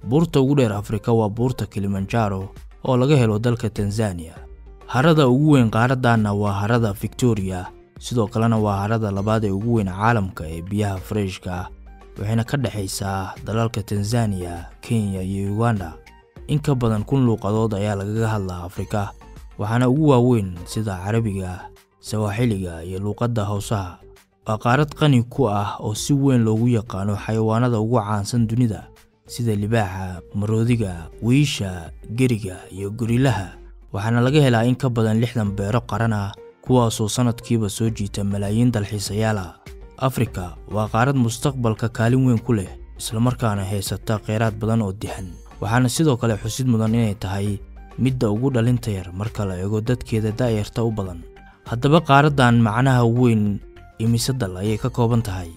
buurta ugu dheer afrika waa buurta kilimanjaro oo laga helo dalka tanzaniya harada ugu weyn qaaraddanna waa harada victoriya sidoo kalena waa harada labaad ee ugu weyn caalamka ee biyaha fareshka ah waxayna ka dhexaysaa dalalka tanzaniya kenya iyo uganda in ka badan kun luuqadood ayaa lagaga hadlaa afrika waxaana ugu waaweyn sida carabiga sawaaxiliga iyo luuqadda howsaha waa qaarad qani ku ah oo si weyn loogu yaqaano xayawaanada ugu caansan dunida sida libaaxa maroodiga wiisha geriga iyo gorilaha waxaana laga helaa in ka badan lixdan beero qaran ah kuwaasoo sannadkiiba soo jiita malaayiin dalxiisayaal ah afrika waa qaarad mustaqbalka kaalin weyn ku leh islamarkaana haysata kheyraad badan oo dihan waxaana sidoo kale xusid mudan inay tahay midda ugu dhalinta yar marka la eego dadkeeda da'yarta u badan haddaba qaaraddan macnaha weyn imise dal ayay ka kooban tahay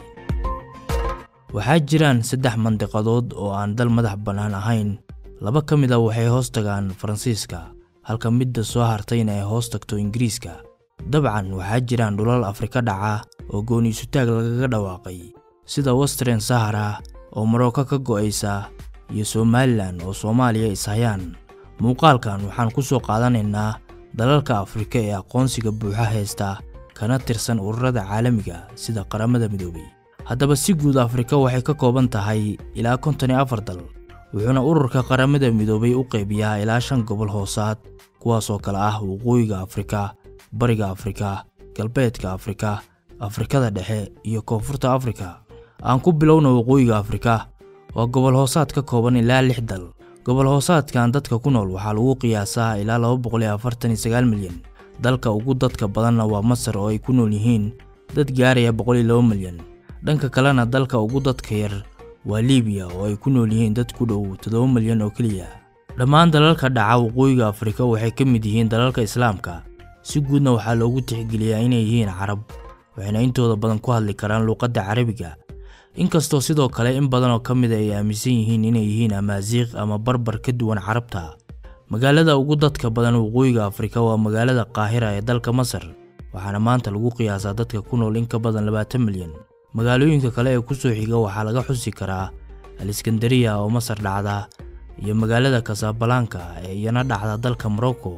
waxaa jiraan saddex mandiqadood oo aan dal madax bannaan ahayn laba ka mid a waxay hoos tagaan faransiiska halka midda soo hartayna ay hoos tagto ingiriiska dabcan waxaa jiraan dhulal afrika dhaca oo gooni isutaag lagaga dhawaaqay sida western sahara oo maroko ka go'aysa iyo somalilan oo soomaaliya ishayaan muuqaalkan waxaan ku soo qaadanaynaa dalalka afrika ee aqoonsiga buuxa haysta kana tirsan ururada caalamiga sida qaramada midoobay haddaba si guud afrika waxay ka kooban tahay ilaa konton iyo afar dal wuxuuna ururka qaramada midoobay u qaybiyaa ilaa shan gobol hoosaad kuwaasoo kale ah waqooyiga afrika bariga afrika galbeedka afrika afrikada dhexe iyo koonfurta afrika aan ku bilowna waqooyiga afrika waa gobol hoosaad ka kooban ilaa lix dal gobol hoosaadkan dadka ku nool waxaa lagu qiyaasaa ilaa laba boqol iyo afartan iyo sagaal milyan dalka ugu dadka badanna waa masar oo ay ku nool yihiin dad gaaraya boqol iyo laba milyan dhanka kalena dalka ugu dadka yar waa liibiya oo ay ku nool yihiin dad ku dhow toddoba milyan oo keliya dhammaan dalalka dhaca waqooyiga afrika waxay ka mid yihiin dalalka islaamka si guudna waxaa loogu tixgeliyaa inay yihiin carab waxayna intooda badan ku hadli karaan luuqadda carabiga inkastoo sidoo kale in badan oo ka mida ay aaminsan yihiin inay yihiin amaasiiq ama barbar ka duwan carabta magaalada ugu dadka badan waqooyiga afrika waa magaalada qaahira ee dalka masar waxaana maanta lagu qiyaasaa dadka ku nool in ka badan labaatan milyan magaalooyinka kale ee ku soo xiga waxaa laga xusi karaa aliskandariya oo masar dhacda iyo magaalada kasabalaanka ee iyana dhacda dalka morocco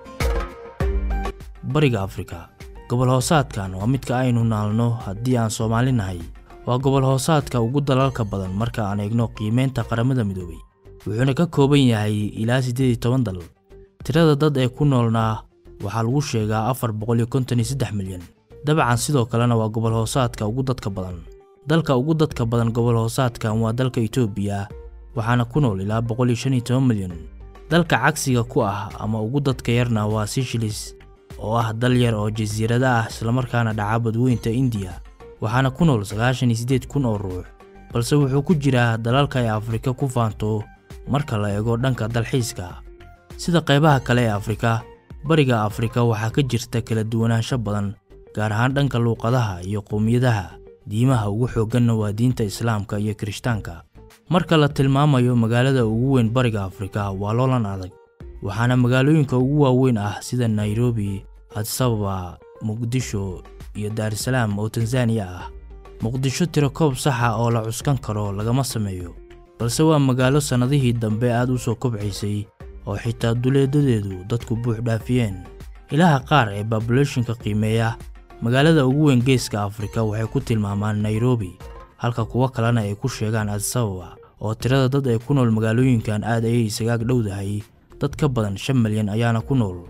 bariga afrika gobol hoosaadkan waa midka aynu naalno haddii aan soomaali nahay waa gobol hoosaadka ugu dalalka badan marka aan eegno qiimeynta qaramada midoobay wuxuuna ka kooban yahay ilaa siddeed iyo toban dal tirada dad ee ku noolnaa waxaa lagu sheegaa afar boqol iyo konton iyo saddex milyan dabcan sidoo kalena waa gobol hoosaadka ugu dadka badan dalka ugu dadka badan gobol hoosaadkan waa dalka itoobiya waxaana ku nool ilaa boqol iyo shan iyo toban milyan dalka cagsiga ku ah ama ugu dadka yarna waa sishilis oo ah dal yar oo jasiirada ah islamarkaana dhaca badweynta indiya waxaana ku nool sagaashan iyo siddeed kun oo ruux balse wuxuu ku jiraa dalalka ay afrika ku faanto marka la eego dhanka dalxiiska sida qaybaha kale ee afrika bariga afrika waxaa ka jirta kala duwanaansho badan gaar ahaan dhanka luuqadaha iyo qowmiyadaha diimaha ugu xoogganna waa diinta islaamka iyo kirishtaanka marka la tilmaamayo magaalada ugu weyn bariga afrika waa loolan adag waxaana magaalooyinka ugu waaweyn ah sida nairobi adsababa muqdisho iyo daarusalaam oo tanzaniya ah muqdisho tirakoob saxa oo la cuskan karo lagama sameeyo balse waa magaalo sannadihii dambe aad u soo kobcaysay oo xitaa duleedadeedu dadku buux dhaafiyeen ilaha qaar ee babulashinka qiimeeya magaalada ugu weyn geeska afrika waxay ku tilmaamaan nairobi halka kuwo kalena ay ku sheegaan adsababa oo tirada dad ee ku nool magaalooyinkan aad ayay isagaag dhowdahay dad ka badan shan milyan ayaana ku nool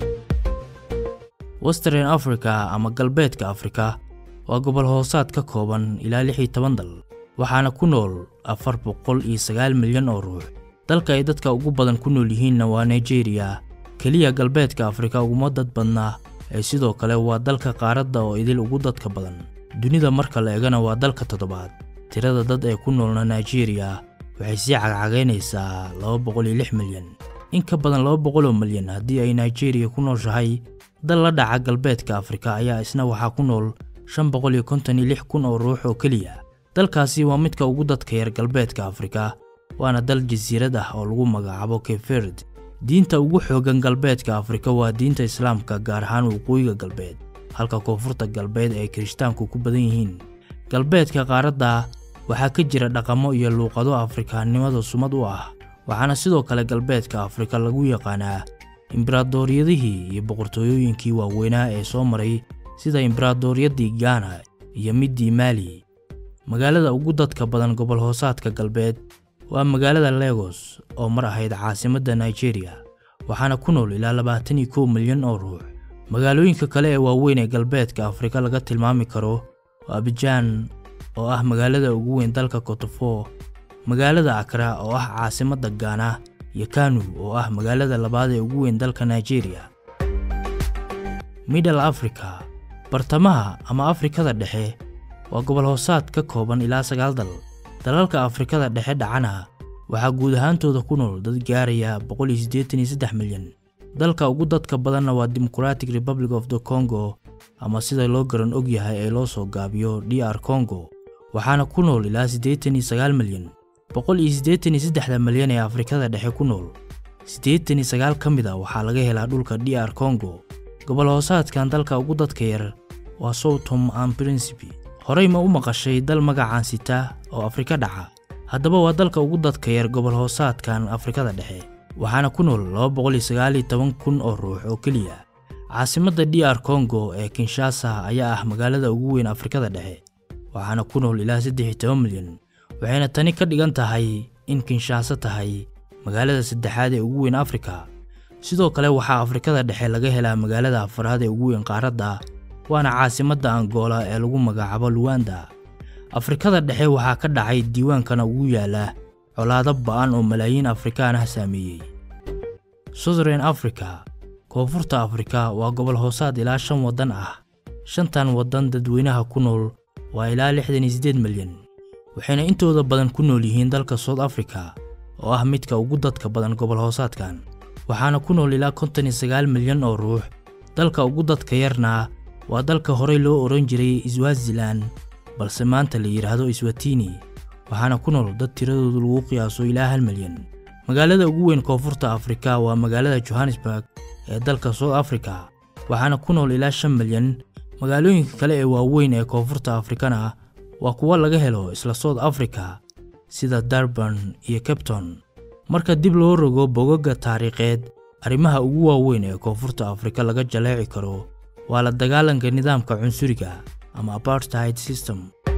western africa ama galbeedka afrika waa gobol hoosaad ka kooban ilaa lix iyo toban dal waxaana ku nool afar boqol iyo sagaal milyan oo ruux dalka ay dadka ugu badan ku nool yihiinna waa nigeriya keliya galbeedka afrika uguma dad badnaa ee sidoo kale waa dalka qaaradda oo idil ugu dadka badan dunida marka la eegana waa dalka toddobaad tirada dad ee ku noolna nigeriya waxay sii cagcagaynaysaa laba boqol iyo lix milyan in ka badan laba boqol oo milyan haddii ay nigeriya ku nooshahay dal la dhaca galbeedka afrika ayaa isna waxaa ku nool shan boqol iyo konton iyo lix kun oo ruux oo keliya dalkaasi waa midka ugu dadka yar galbeedka afrika waana dal jasiirad ah oo lagu magacaabo keferd diinta ugu xooggan galbeedka afrika waa diinta islaamka gaar ahaan waqooyiga galbeed halka koonfurta galbeed ay kirishtaanku ku badan yihiin galbeedka qaaradda waxaa ka jira dhaqamo iyo luuqado afrikaannimada sumad u ah waxaana sidoo kale galbeedka afrika lagu yaqaanaa imberadooriyadihii iyo boqortooyooyinkii waaweynaa ee soo maray sida imberadooriyaddii gaana iyo middii maali magaalada ugu dadka badan gobol hoosaadka galbeed waa magaalada legos oo mar ahayd caasimadda nigeria waxaana ku nool ilaa labaatan iyo kow milyan oo ruux magaalooyinka kale ee waaweyn ee galbeedka afrika laga tilmaami karo waa abijaan oo ah magaalada ugu weyn dalka kotofo magaalada akra oo ah caasimadda gaana iyo kanu oo ah magaalada labaad ee ugu weyn dalka nigeria middle africa bartamaha ama afrikada dhexe waa gobol hoosaad ka kooban ilaa sagaal dal dalalka afrikada dhexe dhacana waxaa guud ahaantooda ku nool dad gaaraya milyan dalka ugu dadka badanna waa democratic republic of the congo ama sida loo garan og yahay ee loo soo gaabiyo d r congo waxaana ku nool ilaa milyan da malyan ee afrikada dhexe ku nool ka mid a waxaa laga helaa dhulka d r congo gobol hoosaadkan dalka ugu dadka yar waa soutom an principi horey ma u maqashay dal magacaan sita oo afrika dhaca haddaba waa dalka ugu dadka yar gobol hoosaadkan afrikada dhexe waxaana ku nool kun oo ruux oo keliya caasimadda d r congo ee kinshasa ayaa ah magaalada ugu weyn afrikada dhexe waxaana ku nool ilaa milyan waxayna tani ka dhigan tahay in kinshaaso tahay magaalada saddexaad ee ugu weyn afrika sidoo kale waxaa afrikada dhexe laga helaa magaalada afaraad ee ugu weyn qaaradda waana caasimadda angola ee lagu magacaabo luwanda afrikada dhexe waxaa ka dhacay diiwaankana ugu yaala colaado ba'an oo malaayiin afrikaan ah saameeyey southern africa koonfurta afrika waa gobol hoosaad ilaa shan waddan ah shantan waddan dadweynaha ku nool waa ilaa milyan waxayna intooda badan ku nool yihiin dalka south africa oo ah midka ugu dadka badan gobol hoosaadkan waxaana ku nool ilaa milyan oo ruux dalka ugu dadka yarna waa dalka horey loo odhan jiray swazilan balse maanta la yidhaahdo swatini waxaana ku nool dad tiradoodu lagu qiyaaso ilaa hal milyan magaalada ugu weyn koonfurta afrika waa magaalada johannesburg ee dalka south africa waxaana ku nool ilaa shan milyan magaalooyinka kale ee waaweyn ee koonfurta afrikana waa kuwo laga helo isla south africa sida darban iyo cabton marka dib loo rogo bogaga taariikheed arrimaha ugu waaweyn ee koonfurta afrika laga jaleeci karo waa la dagaalanka nidaamka cunsuriga ama apartheid system